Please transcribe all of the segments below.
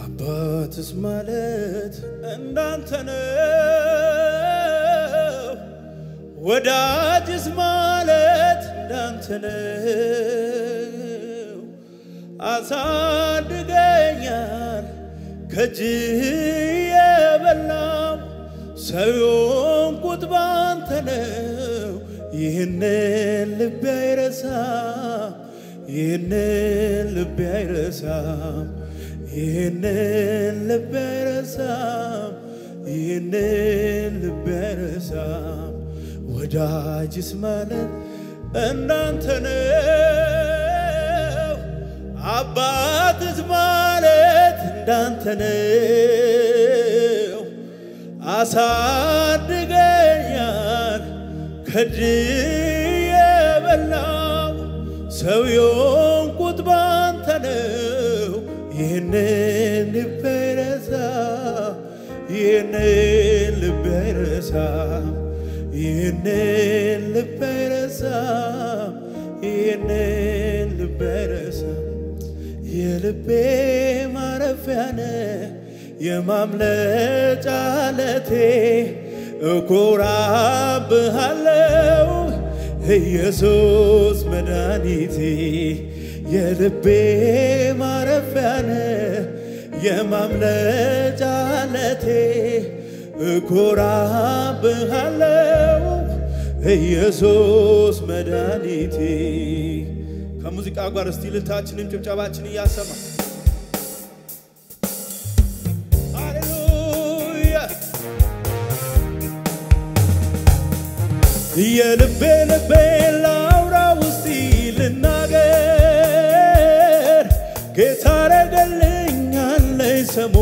አባትስ ማለት እንዳንተ ነው፣ ወዳጅስ ማለት እንዳንተ ነው። አሳድገኛል ከእጅህ የበላው ሰው የሆንኩት ባንተ ነው። ይህንን ልቤ አይረሳም፣ ይህንን ልቤ አይረሳም፣ ይህንን ልቤ አይረሳም፣ ይህንን ልቤ አይረሳም። ወዳጅስ ማለት እንዳንተ ነው፣ አባትስ ማለት እንዳንተ ነው። አሳድገኛል ከእጅህ የበላው ሰው የሆንኩት ባንተ ነው። ይህንን ልቤ አይረሳም፣ ይህንን ልቤ አይረሳም፣ ይህንን ልቤ አይረሳም፣ ይህንን ልቤ አይረሳም። የልቤ ማረፊያ ነህ የማምለጫ ዓለቴ እኮራብሃለው ኢየሱስ መድኃኒቴ የልቤ ማረፊያ ነህ የማምለጫ ዓለቴ እኮራብሃለው ኢየሱስ መድኃኒቴ ከሙዚቃ ጋር እስቲ ልልታችንን ጭብጨባችን እያሰማ ሃሌሉያ የልቤ ልቤ ላውራ ውስቲ ልናገር ጌታ ረገልኛለኝ ሰሞ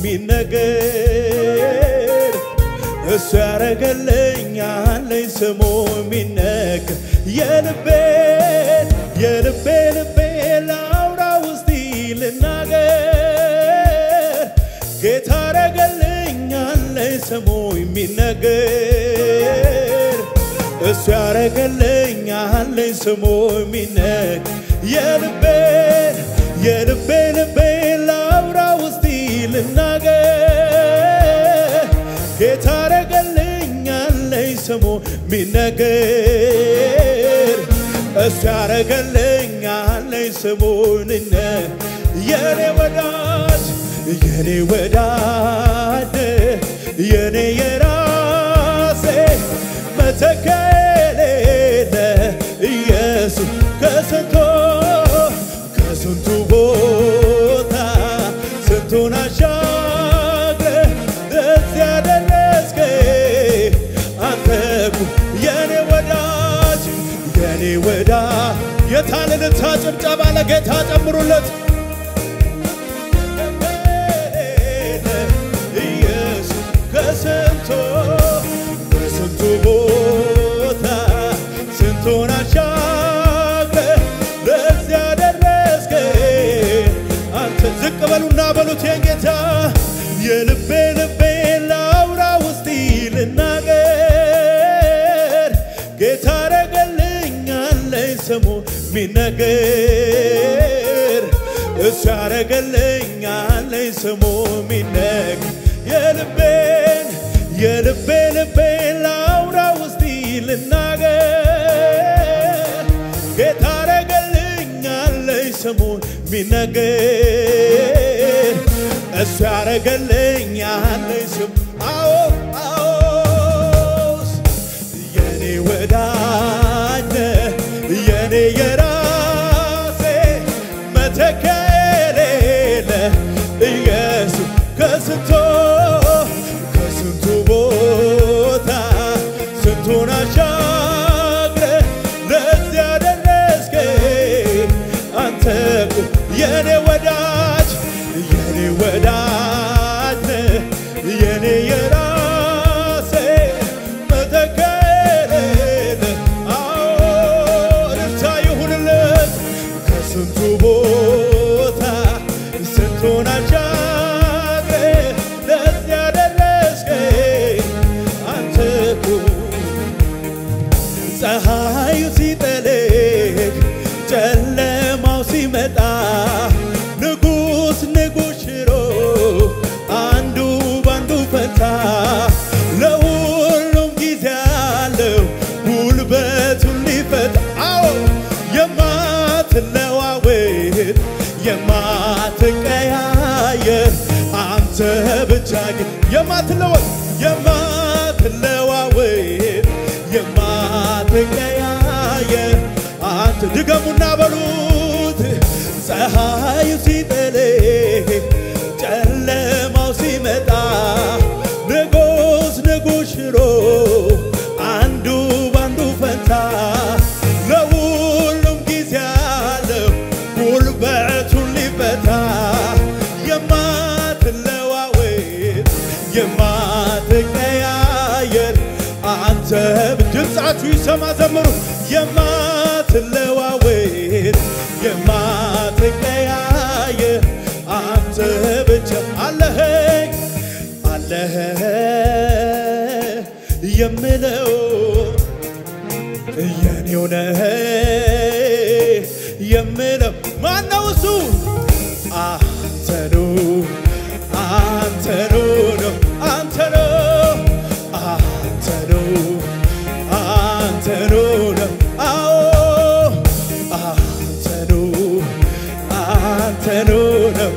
የሚነገር እሱ ያረገልኛለኝ ስሙ የሚነገር የልቤ የልቤ ልቤ ላውራ ውስቲ ልናገር ጌታ ያረገልኛለኝ ስሙ የሚነገር እሱ ያረገልኛለኝ ስሙ የሚነገር የልቤ የልቤ ልቤ ላውራ ውስቲ ልናገር ጌታ ያረገልኛለኝ ስሙ ሚነገር እሱ ያረገልኛለኝ ስሙንነ የኔ ወዳጅ የኔ ወዳጅ የኔ የራሴ መተኪያ የሌለ ኢየሱስ ከስንቶ ከስንቱ ቦታ ስንቱን አሻግረ እዚያ ያደረስከኝ አንተ እኮ የኔ ወዳጅ የኔ ወዳጅ የታልልታ ጭብጨባ ለጌታ ጨምሩለት ኢየሱስ ከስንቱ ከስንቱ ቦታ ስንቱን አሻግረ ለዚያ ደረስከኝ አንተ ዝቅ በሉና በሉት የጌታ የልቤ ልቤ ላውራ ውስቲ ልናገር ጌታ ረገልኛለኝ ስሙ ሚነገር እሱ ያረገልኛለኝ ስሙ ሚነገር የልቤን የልቤ ልቤ ላውራ ውስቲ ልናገር ጌታ ያረገልኛለኝ ስሙን ሚነገር እሱ ያረገልኛለኝ ስሙ አዎ አዎ የኔ ወዳጅ ነህ የኔ የራሴ መተኪያ የሌለ ኢየሱስ ከስንቶ ከስንቱ ቦታ ስንቱን አሻግረ ለዚያ ደረስከኝ አንተ እኮ የኔ ወዳጅ የኔ ወዳጅ ነህ የኔ የራሴ መተኪያ የሌለ አዎ ደስታ ይሁንለት ከስንቱ ቦታ ስንቱን አሻግረ ለዚያ ደረስከኝ አንተ እኮ ፀሐዩ ሲጠልቅ ጨለማው ሲመጣ ንጉሥ ንጉሥ ሽሮ የማትቀያየር አንተ ብቻ ግን የማትለወጥ የማትለዋወጥ የማትቀያየር አንተ ድገሙና በሉት ፀሐዩ ሲጠልቅ ጨለማው ሲመጣ ንጉስ ንጉስ ሽሮ አንዱ ባንዱ ፈንታ ለሁሉም ጊዜ አለው ጉልበቱን ሊፈታ የማትለዋወጥ የማትቀያየር አንተ ድምፃችሁ ይሰማ ዘምሩ የማትለዋወጥ የማትቀያየር አንተ ብቻ አለህ አለህ የምለው የኔው ነህ የምለው ማነው እሱ አንተኑ አንተኑ ነው አንተኑ አንተኑ አንተኑ ነው አዎ አንተኑ አንተኑ ነው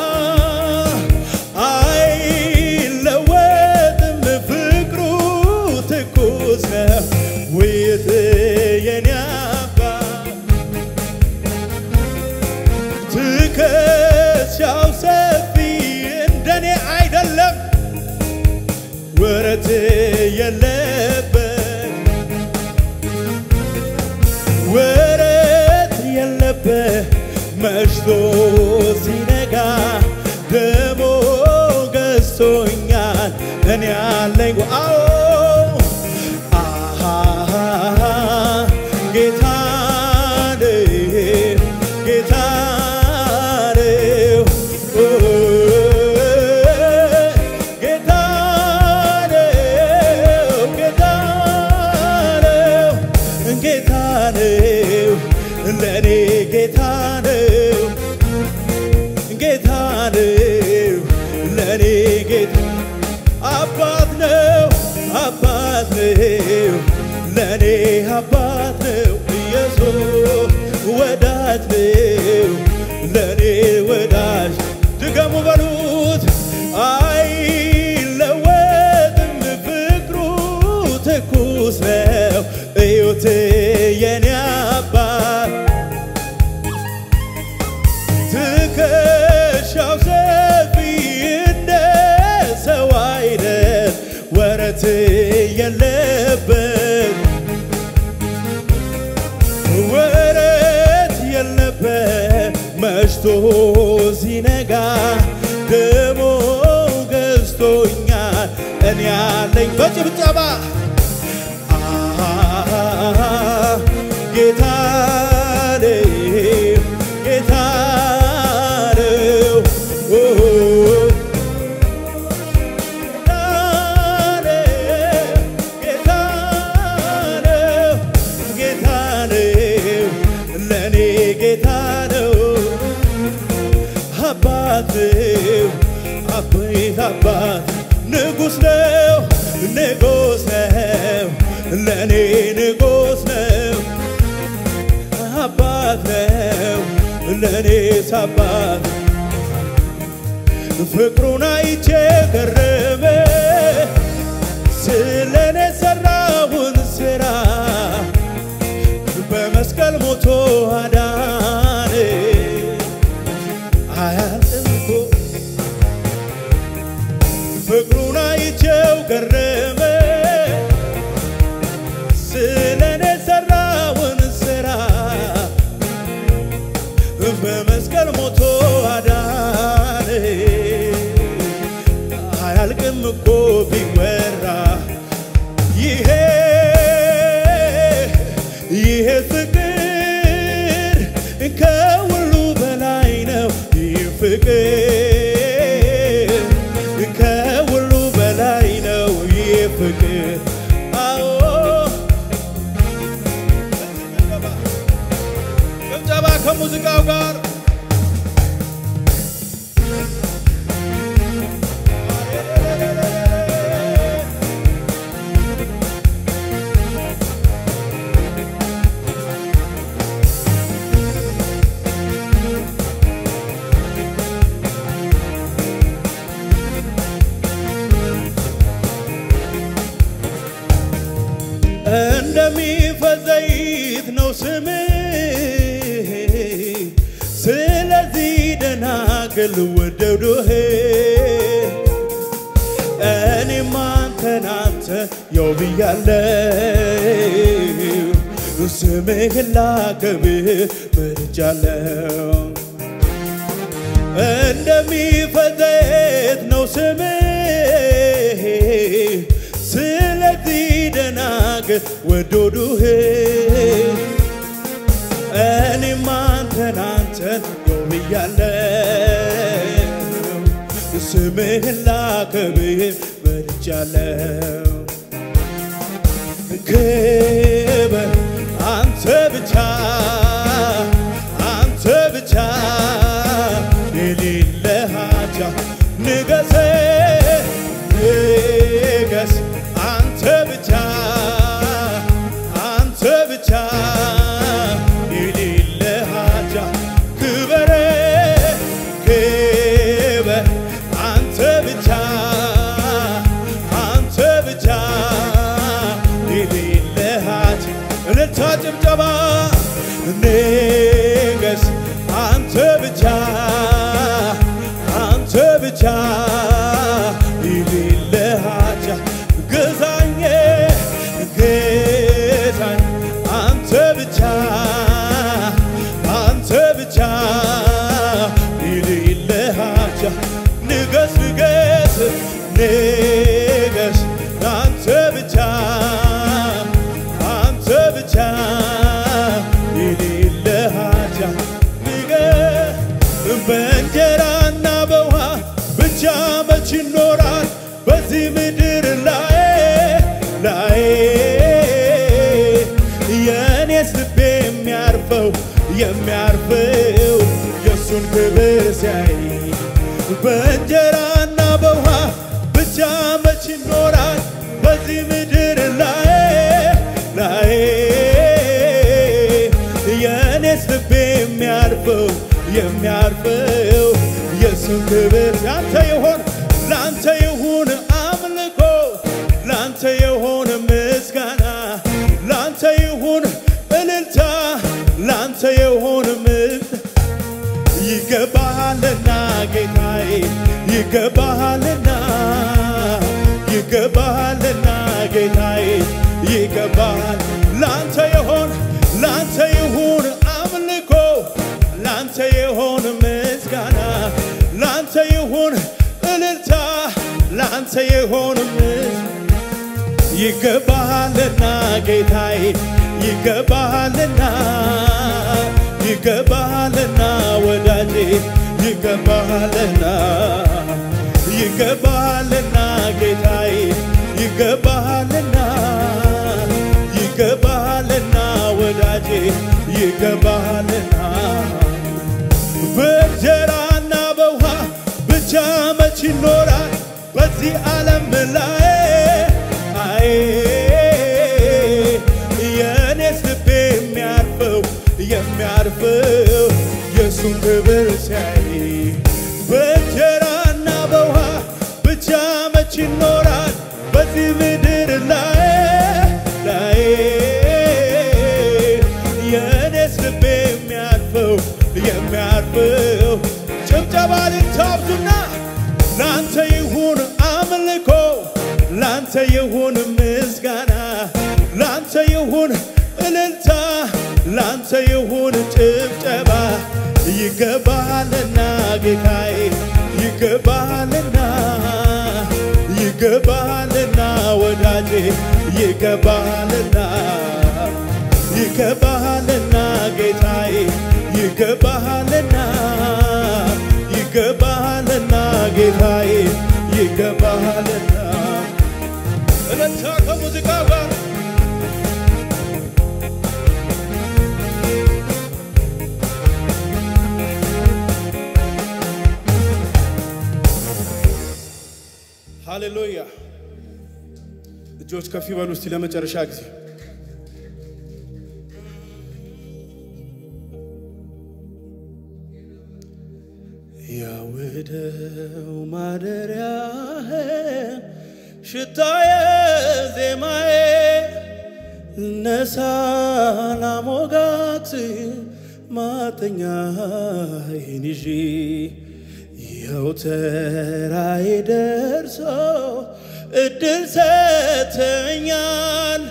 አይለወጥም ፍቅሩ ትኩስ ነው ውይይት የኔ አባት ትከሻው ሰፊ እንደኔ አይደለም ወረት የለበት ወረት የለበት መሽቶ ሲነጋ ደሞ ገዝቶኛል እኔ ያለኝ አዎ አሃ ጌታ ነው ጌታ ነው ኦ፣ ጌታ ነው ጌታ ነው ጌታ ነው ለእኔ ጌታ ነው ጌታ ነው ለእኔ ጌታ አባት ነው አባት ነው ለእኔ አባት ነው ኢየሱስ ወዳጅ ነው ለእኔ ወዳጅ ድገሙ በሉት አይለወጥም ፍቅሩ ትኩስ ነው እዩት የኔ አባት ትከሻው ሰፊ እንደ ሰው አይነት ወረት የለበት ወረት የለበት መሽቶ ሲነጋ ደሞ ገዝቶኛል እኔ ያለኝ በጭብጨባ አሃ ጌታ ነው ጌታ ነው ኦ፣ ጌታ ነው ጌታ ነው ለእኔ ጌታ ነው አባት ነው አቤት አባት ንጉሥ ነው ንጉሥ ነው ለእኔ ንጉሥ ነው አባት ነው ለእኔስ አባት ፍቅሩን አይቼ ገረመ ስለኔ ሰራውን ስራ በመስቀል ሞቶ አዳነ አያልቅም ፍቅሩን አይቼው ገረመ ስለኔ ሰራውን ስራ በመስቀል ሞቶ አዳነ አያልቅም እኮ ቢወራ ይሄ ይሄ ፍቅር ከሁሉ በላይ ነው። ይህ ፍቅር ከሁሉ ያክል ወደዱህ እኔም አንተን አንተ የው ብያለሁ ስምህን ላከብር መርጫለሁ እንደሚፈዘት ነው ስምህ ስለዚህ ደናግል ወደዱህ እኔም አንተን አንተን የው ብያለሁ ስምህን ላከብር መርጫለሁ ክብር አንተ ብቻ አንተ ብቻ የሌለ ሀጃ ንገስ ንገስ አንተ ብቻ አንተ ብቻ የሌለ ሀጃ ክብር ክብር አንተ ብቻ አንተ ብቻ የሌለ ሀጃ እልልታ ጭብጨባ ንገስ አንተ ብቻ አንተ ብቻ የሌለ ሀጃ ግዛኝ ግዛኝ አንተ ብቻ አንተ ብቻ የሌለ ሀጃ ንገስ ንገስ ንገስ አንተ ብቻ አንተ ብቻ የሌለ ሀጃ ንገስ በእንጀራና በውሃ ብቻ መች ይኖራል በዚህ ምድር ላይ ላይ የእኔስ ልቤ የሚያርፈው የሚያርፈው የእሱን ክብር ሲያይ በእንጀራና በውሃ ብቻ መች ይኖራል በዚህ ምድር ላይ ላይ የእኔስ ልቤ የሚያርፈው የሚያርፈው የእሱን ክብር ላንተ ይሆን ላንተ ይሁን አምልኮ ላንተ ይሁን ምስጋና ላንተ ይሁን እልልታ ላንተ ይሁን ምት ይገባሃልና ጌታዬ ይገባሃልና ይገባሃልና ጌታዬ ይገባሃል ላንተ ይሆን ላንተ ይሁን አምልኮ ላንተ ይሁን ምስጋና ላንተ ይሁን እልልታ ላንተ ይሁን ምስ ይገባሃልና ጌታዬ ይገባሃልና ይገባሃልና ወዳጄ ይገባሃልና ይገባሃልና ጌታዬ ይገባሃልና ይገባሃልና ወዳጄ ይገባሃልና በእንጀራና በውሃ ብቻ መች ይኖራል በዚህ ዓለም ላይ አይ የእኔስ ልቤ የሚያርፈው የሚያርፈው የእሱን ክብር ሲያይ በእንጀራና በውሃ ብቻ መች ይኖራል በዚህ ምድር ላይ ላይ የእኔስ ልቤ የሚያርፈው የሚያርፈው ጭብጨባ ልታብዙና ላንተ ይሁን አምልኮ ላንተ ይሁን ምስጋና ላንተ ይሁን እልልታ ላንተ ይሁን ጭብጨባ ይገባልና ጌታዬ ይገባልና ይገባልና ወዳጄ ይገባልና ይገባልና ጌታዬ ይገባልና ይገባልና ጌታዬ ይገባልና እለታ ከሙዚቃ ጋር ሃሌሉያ እጆች ከፍ ይበሉ እስቲ ለመጨረሻ ጊዜ ያውደው ማደሪያህ ሽታዬ ዜማዬ እነሳ ላሞጋት ማተኛዬን ይዤ ይኸው ተራዬ ደርሶ እድል ሰተኛል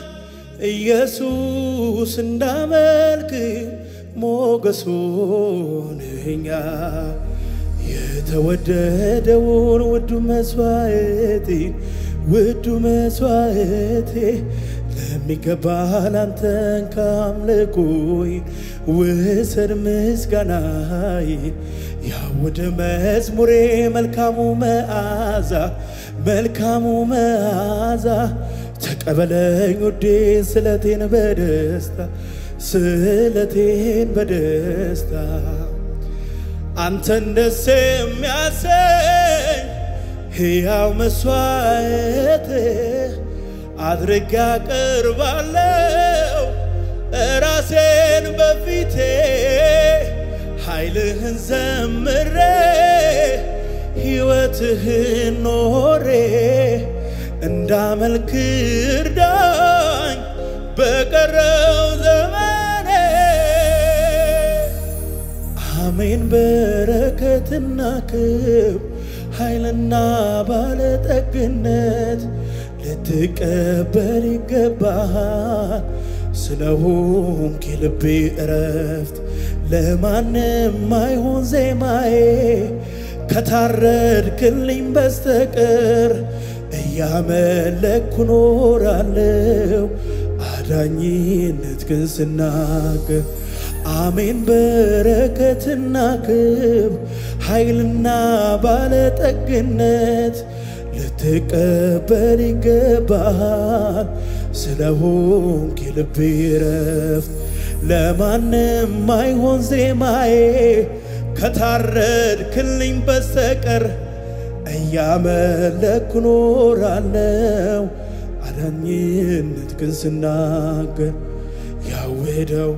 ኢየሱስ እንዳመልክ ሞገስ ሆነኛል። የተወደደውን ውዱ መስዋዕቴን ውዱ መስዋዕቴ ለሚገባ ላንተን ካምልኮይ ውሰድ ምስጋናዬን ያውድ መዝሙሬ መልካሙ መዓዛ መልካሙ መዓዛ ተቀበለኝ ውዴ ስለቴን በደስታ ስለቴን በደስታ አንተን ደስ የሚያሰኝ ሕያው መስዋዕት አድርጌ አቀርባለሁ ራሴን በፊቴ ኃይልህን ዘምሬ ሕይወትህን ኖሬ እንዳመልክ እርዳኝ በቀረው ዘመኔ አሜን። በረከትና ክብ ኃይልና ባለጠግነት ልትቀበል ይገባሃል። ስለሆንክ የልቤ እረፍት ለማንም አይሆን ዜማዬ ከታረድክልኝ በስተቀር እያመለኩ ኖራለሁ አዳኝነት ግን ስናገር አሜን። በረከትና ክብ ኃይልና ባለጠግነት ልትቀበል ይገባሃል። ስለሆንክ የልቤ ረፍት ለማንም አይሆን ዜማዬ ከታረድክልኝ በስተቀር እያመለኩ ኖራለው አዳኝነት ግን ስናገር ያወደው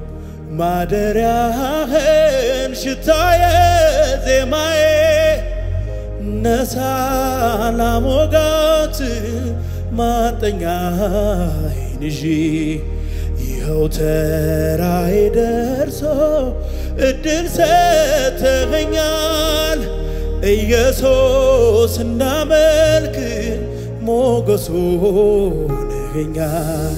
ማደሪያህን ሽታዬ ዜማዬ ነሳ ላሞጋት ማጠኛዬን ይዤ ይኸው ተራዬ ደርሶ እድል ሰተኸኛል ኢየሱስ እንዳመልክ ሞገሱ ሆነኸኛል።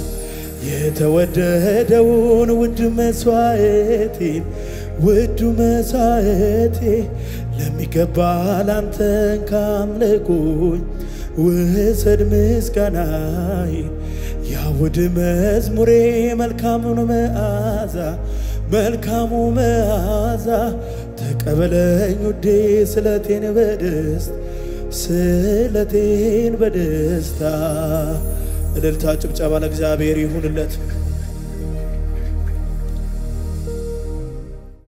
የተወደደውን ውድ መስዋዕቴን ውዱ መስዋዕቴ ለሚገባ ላንተን ካምልኮኝ ውሰድ ምስጋናዬን ያውድ መዝሙሬ መልካሙን መዓዛ መልካሙ መዓዛ ተቀበለኝ ውዴ ስለቴን በደስታ ስለቴን በደስታ እልልታ ጭብጨባ ለእግዚአብሔር ይሁንለት።